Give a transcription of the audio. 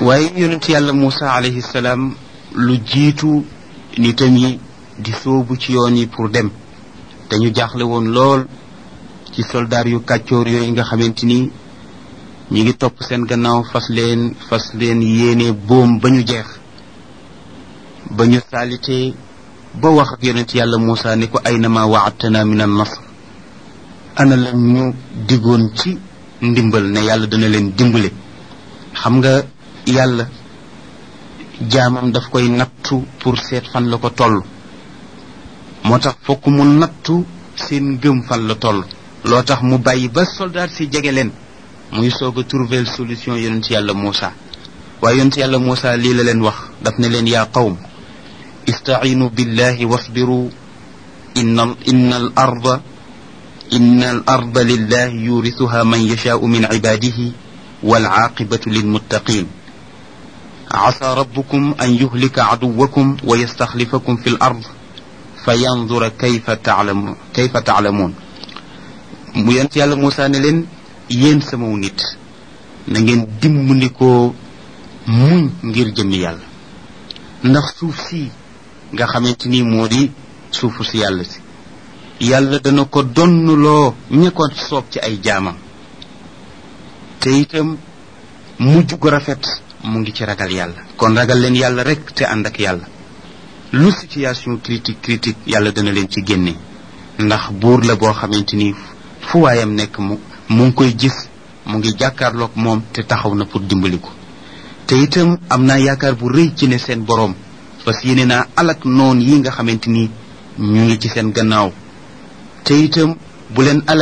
waaye yonent yàlla Muusa alayhi salaam lu jiitu nitam yi di sóobu ci yoon yi pour dem dañu jaaxle woon lool ci soldaar yu kàccoor yooyu nga xamante ni ñi ngi topp seen gannaaw fas leen fas leen yéene boom ba ñu jeex ba ñu saalitee ba wax ak yonent yàlla Muusa ni ko aynama waadtana min an nasr ana la ñu diggoon ci ndimbal ne yàlla dana leen dimbale xam nga yàlla jaamam daf koy nattu pour seet fan la ko toll moo tax fokk mu nattu seen ngëm fan la toll loo tax mu bàyyi ba soldat si jege leen muy soog a trouver solution yonent yàlla Muusa waaye yonent yàlla Muusa lii la leen wax daf ne leen yaa qawm istaciinu billahi wasbiru inna inna al arda inna al arda lillahi yurisuha man yashaau min cibaadihi walcaaqibatu lilmuttaqin عسى ربكم أن يهلك عدوكم ويستخلفكم في الأرض فينظر كيف تعلم كيف تعلمون mu yent yàlla Moussa ne leen yéen samaw nit na ngeen dimbandikoo muñ ngir jëmmi yàlla ndax suuf si nga xamante ni moo di suufu si yàlla si yàlla dana ko donnuloo ña ko soob ci ay jaamam te itam mujj gu rafet mu ngi ci ragal yàlla kon ragal leen yàlla rek te ànd ak yàlla lu situation critique critique yàlla dana leen ci génne ndax buur la boo xamante ni fu waayam nekk mu mu ngi koy gis mu ngi jàkkaarloog moom te taxaw na pour dimbali ko te itam am naa yaakaar bu rëy ci ne seen boroom parce que yéene naa alak noon yi nga xamante ni ñu ngi ci seen gannaaw te itam bu leen alak